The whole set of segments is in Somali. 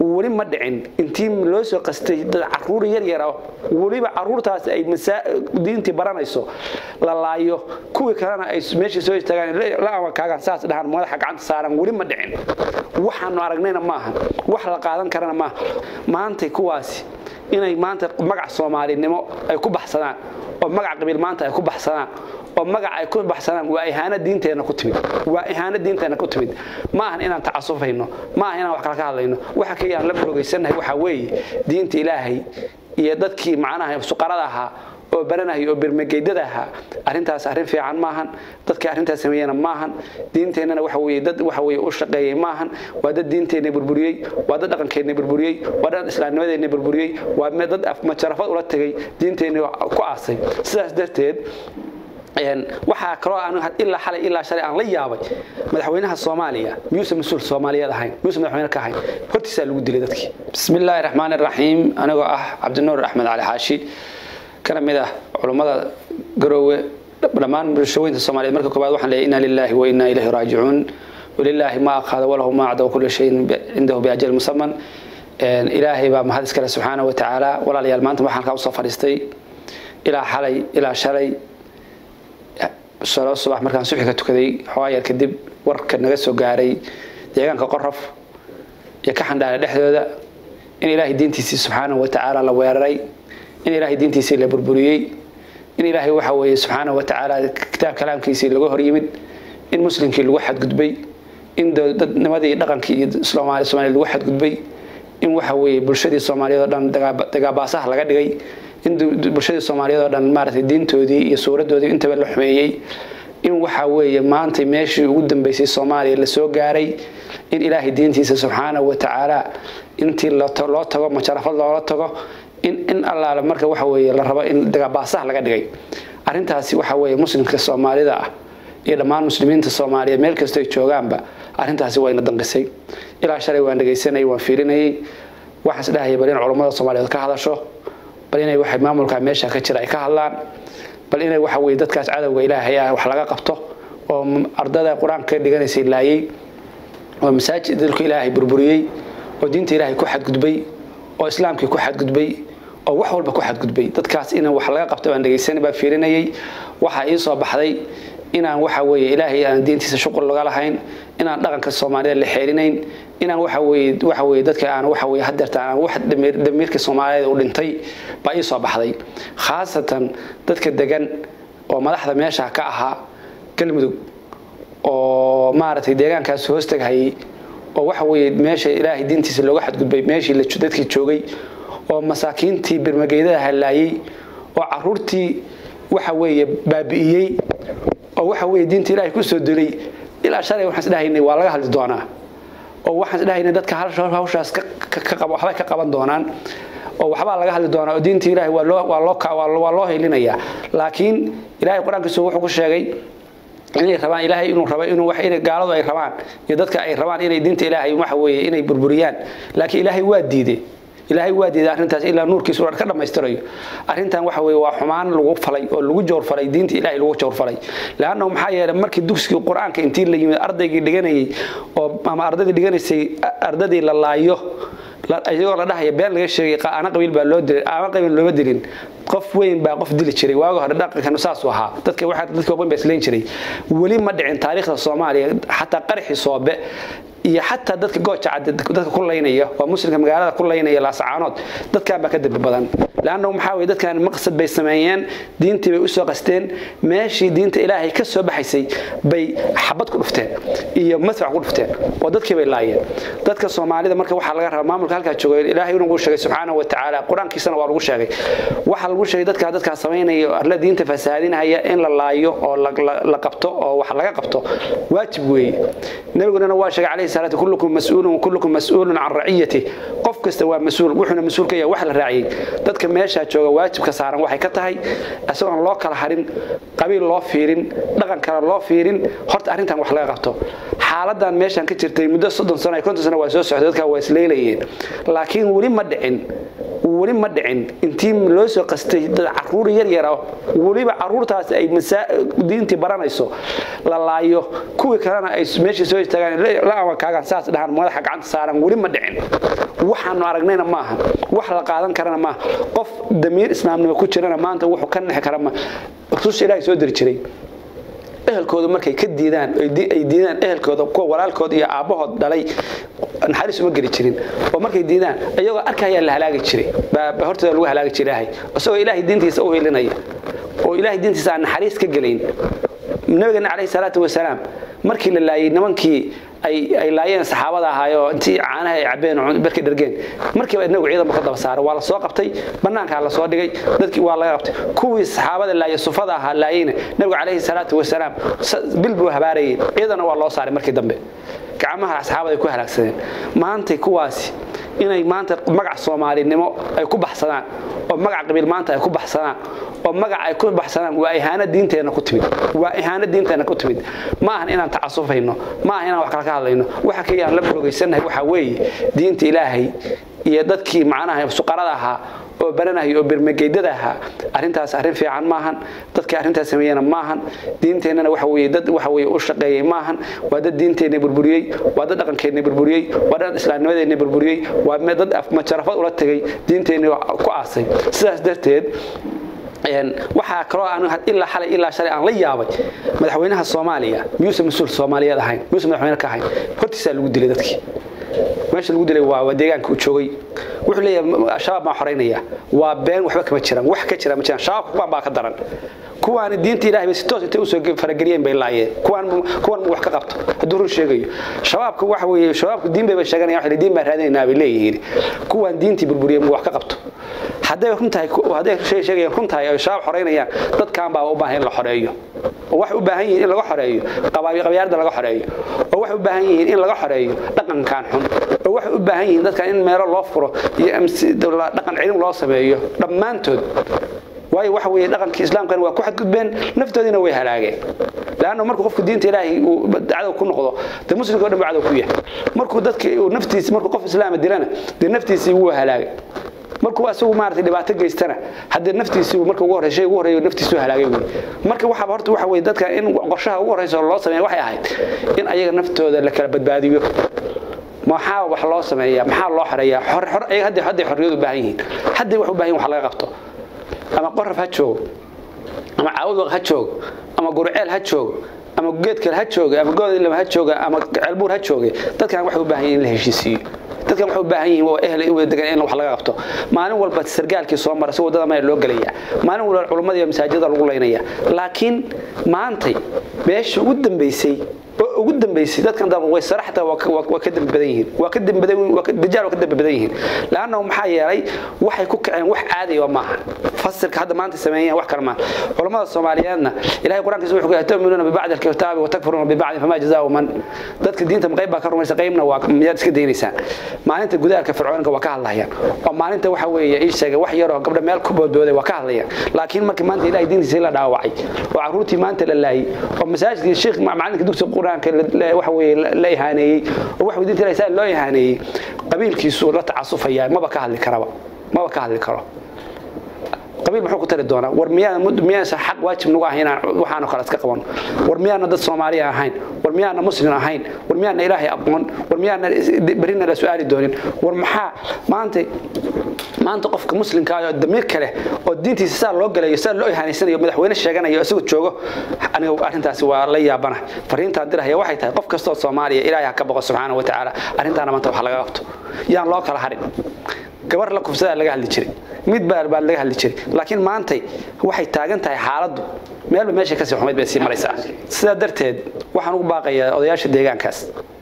weli ma dhicin intii loo soo qastay dad caruur yar yara weliba caruurtaas ay diintii baranayso la laayo kuwii kalena ay meeshii soo istaagaan la amakaagaan saas dhahaan madaxa gacanta saaran weli ma dhicin waxaanu aragnayna maaha wax la qaadan karana maaha maantay kuwaasi inay maanta magac soomaalinimo ay ku baxsadaan oo magac qabiil maanta ay ku baxsadaan oo magac ay ku baxsanaan waa ihaano diinteenna ku timid waa ihaano diinteenna ku timid ma ahan inaan tacasufayno ma ahan inaan wax kala ka hadlayno waxa kaliya aan la boogaysannahay waxaa weeye diinta ilaahay iyo dadkii macnaha suqarada ahaa oo baranaya oo birmageydada ahaa arrintaas arrin fiican maahan dadkii arrintaas sameeyana maahan diinteennana waxa weeye dad waxa weeye u shaqeeyay maahan waa dad diinteenna burburiyey waa dad dhaqankeenna burburiyey waa dad islaamnimadeenna burburiyey waa dad majarafad ula tegay diinteenna ku aasay sidaas darteed waxaa kaloo aan ilaa xalay ilaa shalay aan la yaabay madaxweynaha soomaaliya miyuusa mas-uul soomaaliyeed ahayn miyuusa madaxweyne ka ahayn hortiisaa lagu dilay dadkii bismi illaahi raxmaan iraxiim anigoo ah cabdinuur axmed cali xaashi kana mid ah culummada garoowe dhammaan bulshooyinka soomaaliyeed marka koobaad waxaan leeyahay inna lilaahi wa inna ilayhi raajicuun walilaahi ma aqaada walahu ma acda kulli shayin cindahu biajal musaman ilaahay baa mahad iskale subxaana wa tacaala walaalayaal maanta waxaan halkaa usoo fadhiistay ilaa xalay ilaa shalay salo subax markaan subxi ka tukaday xoogaa yar kadib warka naga soo gaaray deegaanka qorof iyo ka xandhaale dhexdooda in ilaahay diintiisii subxaanahu wa tacaala la weeraray in ilaahay diintiisii la burburiyey in ilaahay waxa weeye subxaanahu wa tacaala kitaab kalaamkiisii laga hor yimid in muslimkii lagu xadgudbay in dadnimadii dhaqankii iyo soomaali somaaliya lagu xadgudbay in waxa weeye bulshadii soomaaliyeed oo dhan dagaabaasaha laga dhigay in bulshadii soomaaliyeed oo dhan maaragtay diintoodii iyo suuradoodii intaba la xumeeyey in waxa weeye maanta meeshii ugu dambeysay soomaaliya lasoo gaaray in ilaahay diintiisa subxaanahu wa tacaala intii loo tago majarafad loola tago in in allaale marka waxa weeye la rabo in dagabaasaha laga dhigay arrintaasi waxa weeye muslimka soomaalida ah iyo dhammaan muslimiinta soomaaliyeed meel kastoo ay joogaanba arrintaasi wayna danqisay ilaa shalay waan dhegaysanayay waan fiirinayay waxaan isdhahaya bal in culummada soomaaliyeed ka hadasho bal inay waxay maamulka meesha ka jira ay ka hadlaan bal inay waxa weye dadkaas cadowga ilaahay ah wax laga qabto oo ardada qur-aanka ka dhiganaysay laayay oo masaajid dalku ilaahay burburiyey oo diinta ilaahay ku xadgudbay oo islaamkii ku xadgudbay oo wax walba ku xadgudbay dadkaas in wax laga qabto baan dhegaysanay baa fiirinayay waxaa ii soo baxday inaan waxa weeye ilaahay aan diintiisa shuqul laga lahayn inaan dhaqanka soomaalida la xeelinayn inaan waxa weeye waxa weeye dadka aan waxa weeye hadeerta aan wax damiirka soomaaliyeed u dhintay baa ii soo baxday khaasatan dadka degan oo madaxda meesha ka ahaa galmudug oo maaragtay deegaankaas hoos taghayay oo waxa weeye meesha ilaahay diintiisa looga xadgudbay meeshii dadkii joogay oo masaakiintii birmageydada halaayay oo caruurtii waxa weeye baabi'iyey oo waxa weeye diinta ilaahay ku soo dilay ilaa shalay waxaan isdhahaynay waa laga hadli doonaa oo waxaan isdhahaynay dadka hawshaas waxbay ka qaban doonaan oo waxbaa laga hadli doonaa oo diinta ilaahay waa loo waa loo waa loo helinayaa laakiin ilaahay qur-aankiisu wuxuu ku sheegay inay rabaan ilaahay inuu rabo inuu wax inay gaaladu ay rabaan iyo dadka ay rabaan inay diinta ilaahay waxa weeye inay burburiyaan laakiin ilaahay waa diiday ilaahay waa diiday arrintaas ilaa nuurkiisu ka dhammaystirayo arrintan waxa weeye waa xumaan lagu falay oo lagu jawrfalay diinta ilaahay lagu jawrfalay laanna maxaa yeelay markii dugsigii qur-aanka intii la yimid ardaygii dhiganayay oo ama ardaydii dhiganaysay ardadii la laayo iyagoo la dhahaya been laga sheegay ana qabiil baa loo dilay ama qabiil looma dilin qof weyn baa qof dili jiray waaga hore dhaqankan saasuu ahaa dadka waxa dadka weyn baa islayn jiray weli ma dhicin taariikhda soomaaliya xataa qaraxii soobe iyo xataa dadka gooja cadde dadka ku laynaya waa muslimka magaalada ku laynaya laasacaanood dadkan baa ka dambi badan laanna maxaa weye dadkan maqsad bay sameeyeen diintii bay usoo qasteen meeshii diinta ilaahay ka soo baxaysay bay xabad ku dhufteen iyo madfac ku dhufteen oo dadkii bay laayeen dadka soomaalida marka waxaa laga rabaa maamulka halkaa jooga ilaahay inuu sheegay subxaanahu wa tacaala qur-aankiisana waa lagu sheegay waxaa lagu sheegay dadkaa dadkaa samaynaya arla diinta fasahaadinaya in la laayo oo la qabto oo wax laga qabto waajib weeye nabiguna waa sheegay calayhi salaatu kullukum mas'uulun wa kullukum mas'uulun can raciyati qof kasta waa mas-uul wuxuuna mas-uul ka yahay wax la raaciyey dadka meeshaa jooga waajibka saaran waxay ka tahay isagoon loo kala harin qabiil loo fiirin dhaqan kale loo fiirin horta arrintan wax laga qabto xaaladan meeshan ka jirtay muddo soddon sano konton sano waa soo socday dadkaa waa isleelayeen laakiin weli ma dhicin weli ma dhicin intii loo soo qastay dad caruur yar yara weliba caruurtaas ay diintii baranayso la laayo kuwii kalena ay meeshii soo istaagaan la amakaagaan saas dhahaan madaxa gacanta saaran weli ma dhicin waxaanu aragnayna maaha wax la qaadan karana maaha qof damiir islaamnimo ku jirana maanta wuxuu ka nexi kara ma rususha ilaahay soo diri jiray ehelkooda markay ka diidaan ay diidaan ehelkooda kuwa walaalkooda iyo aabbahood dhalay naxariis uma geli jirin oo markay diidaan iyagoo arkayaa la halaagi jiray baa hortooda lagu halaagi jiray ilaahay isagoo ilaahay diintiisa u helinaya oo ilaahay diintiisa aan naxariis ka gelayn nabigeena calayhi salaatu wasalaam markii la laayay nimankii ay laayeen saxaabada ahaayoo intii caanaha ay cabeen barkay dhargeen markiiba inagu ciidanba ka daba saaray waa la soo qabtay bannaankaa la soo dhigay dadkii waa laga qabtay kuwii saxaabada laaya sufada ahaa laayeyna nabigu calayhi salaatu wasalaam bil buu habaarayay ciidana waa loo saaray markii dambe gacmaha asxaabada ay ku halaagsadeen maantay kuwaasi inay maanta magac soomaalinimo ay ku baxsadaan oo magac qabiil maanta ay ku baxsadaan oo magac ay ku baxsadaan waa ihaano diinteenna ku timid waa ihaano diinteenna ku timid ma ahan inaan tacasufayno ma ahan inaan wax kala ka hadlayno waxa kaliya aan la boogaysannahay waxaa weeye diinta ilaahay iyo dadkii macnaha suqarada ahaa oo baranaya oo birmageydada ahaa arrintaas arrin fiican maahan dadkii arrintaas sameeyena maahan diinteennana waxa weeye dad waxa weeye u shaqeeyey maahan waa dad diinteenna burburiyey waa dad dhaqankeenna burburiyey waa dad islaamnimadeenna burburiyey waa dad majarafad ula tegay diinteenna ku aasay sidaas darteed waxaa kaloo aan ilaa xalay ilaa shalay aan la yaabay madaxweynaha soomaaliya miyuusan mas-uul soomaaliyeed ahayn miyuusan madaxweyne ka ahayn hortiisaa lagu dilay dadkii meesha lagu dilay waa deegaanka uu joogay wuxuu leeyahay shabaab baan xoraynaya waa been waxba kama jiraan wax ka jira ma jiraan shabaabka kuwaan baa ka daran kuwaani diinta ilaahay bay si toos intay usoo farageliyeen bay laayeen kuwaan kuwan mu wax ka qabto hadduu run sheegayo shabaabka waxa weeye shabaabku diin bayba sheeganayaan waxay diin baan raadinaynaa bay leeyihiin kuwaan diintii burburiyeen mu wax ka qabto hadday run tahay hadday sheegayaan run tahay ay shabaab xoreynayaan dadkan baa u baahan in la xoreeyo oo waxay u baahan yihiin in laga xoreeyo qabyaalada laga xoreeyo oo waxay u baahan yihiin in laga xoreeyo dhaqankan xun oo waxay u baahan yihiin dadkan in meelo loo furo iyo dhaqan cilin loo sameeyo dhammaantood waayo waxa weeye dhaqankii islaamkana waa ku xadgudbeen naftoodiina way halaageen laanna markuu qofku diinta ilaahay uu cadow ku noqdo dee muslimka o dhan buu cadow ku yahay markuu dadki uu naftiisi markuu qof islaama dilana dee naftiisii wuu halaagay markuu asagu maaragtay dhibaato geystana haddee naftiisii marka ugu horreysay ugu horreeyo naftiisu halaagay wey marka waxaaba horta waxa weeye dadka in qorshaha ugu horreysa loo sameeya waxay ahayd in ayaga naftooda la kala badbaadiyo maxaa wax loo sameeyaa maxaa loo xoreeyaa hadday hadday xorriyad u baahan yihiin hadday wax u baahan yihin wax laga qabto ama qoraf ha joogo ama caawad ha joogo ama gurceel ha joogo ama geedkale ha jooga ama goodilama ha jooga ama ceelbuur ha jooga dadkan waxay u baahan yihin in la heshiisiiyo dadkan waxay u baahan yihiin waa ehel wada degan in wax laga qabto maalin walba sargaalkii soo mara si wadada maya loo gelaya maalin walba culummada iyo masaajidada lagu laynaya laakiin maantay meesha ugu dambaysay oo ugu dambaysay dadkan dab way saraxta waa ka dambi badan yihiin waa ka dambi badan waa ka dajaal waa ka dambi badan yihiin laana maxaa yeelay waxay ku kaceen wax caadi ah maaha fasirka hadda maanta sameeyeen wax kale ma culimada Soomaaliyeedna ilaahay quraankiisa wuxuu ku yahay tu'minuuna bi ba'd al-kitaabi wa takfuruuna bi ba'd fama jazaa'u man dadka diinta qayb baa ka rumaysa qaybna waa miyaad iska deynaysaa maalinta gudaarka fircoonka waa ka hadlayaan oo maalinta waxa weeye ii sheegay wax yar oo gabdha meel ku boodbooday waa ka hadlayaan laakiin markii maanta ilaahay diintiisa la dhaawacay oo caruurtii maanta la laayay oo masaajidkii sheekh macalinka dugsiga quraanka waxa weeye la ihaaneeyey oo wax diinta ilaahay saa loo ihaaneeyey qabiilkiisu la tacasufaya maba ka hadli karaba maba ka hadli karo qabiil muxuu ku tari doonaa war miyaan miyaasan xaq waajib nagu ahayn inaan waxaanu kale iska qabano war miyaana dad soomaaliya ahayn war miyaana muslim ahayn war miyaana ilaahay aqoon war miyaana berina la su-aali doonin war maxaa maanta maanta qofka muslimka ah oo damiir kale oo diintiisa saa loo galayo saa loo ihaanaysanayo madaxweyne sheeganayo isagoo joogo aniga arrintaasi waa la yaabana fariintaan dirahaya waxay tahay qof kastoo soomaaliya ilaahay ha ka boqo subxaana wa tacaala arrintaana maanta wax laga qabto yaan loo kala harin gabar la kufsadaa laga hadli jiray mid baa baa laga hadli jiray laakiin maantay waxay taagan tahay xaaladdu meelba meesha kasii xumayd bay sii maraysaa sidaa darteed waxaan ugu baaqayaa odayaasha deegaankaas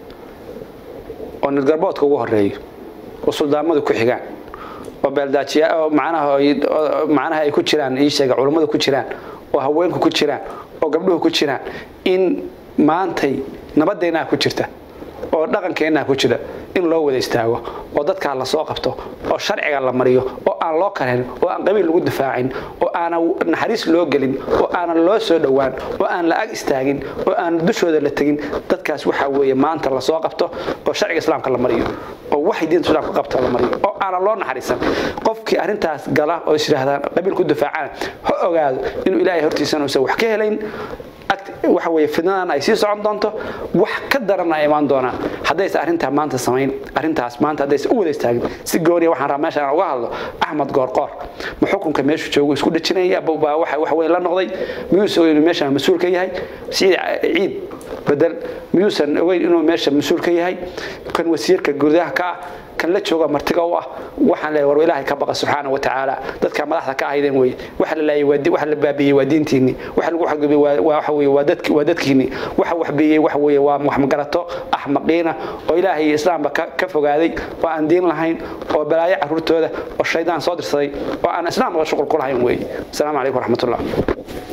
oo nidgarboodka ugu horeeyo oo suldaamadu ku xigaan oo beeldaajiya oo macnaha macnaha ay ku jiraan ii sheega culummadu ku jiraan oo haweenku ku jiraan oo gabdhuhu ku jiraan in maantay nabadeennaa ku jirta oo dhaqankeennaa ku jira in loo wada istaago oo dadkaa la soo qabto oo sharciga la mariyo oo aan loo kalen oo aan qabiil lagu difaacin oo aanan naxariis loo gelin oo aanan loo soo dhowaan oo aan la ag istaagin oo aan dushooda la tegin dadkaas waxaa weeye maanta la soo qabto oo sharciga islaamka la mariyo oo waxay diinta islaamka qabta la mariyo oo aanan loo naxariisan qofkii arrintaas gala oo is yidhaahdaan qabiil ku difaacana ha ogaado inuu ilaahay hortiisana uusan wax ka helayn waxa weeye fidnadan ay sii socon doonto wax ka daran ay imaan doonaan haddayse arrintaa maanta samayn arrintaas maanta haddayse u wada istaagin si gooniya waxaan rabaa meesha aan uga hadlo axmed goorqoor ma xukunka meeshu joogo isku dhajinaya baa waxa wax weyn la noqday miyuusan ogeyn inuu meeshaan mas-uul ka yahay siciid ciid bedel miyuusan ogeyn inuu meesha mas-uul ka yahay kan wasiirka gudaha ka ah kan la jooga martiga u ah waxaan leeyahay war ilaahay ka baqa subxaana wa tacaala dadka madaxda ka ahaydeen weye waxa la laayay waa waxa la baabiyey waa diintiinni waxa lagu xadgudbay waa waxa weeye waa dadki waa dadkiinni waxa wax biyey waxa weeye waa wax magarato axmaqiina oo ilaahay iyo islaamba ka ka fogaaday oo aan diin lahayn oo balaayo carruurtooda oo shaydaan soo dirsaday oo aan islaamka shuqul ku lahayn weeye asalaamu calaykum waraxmatullah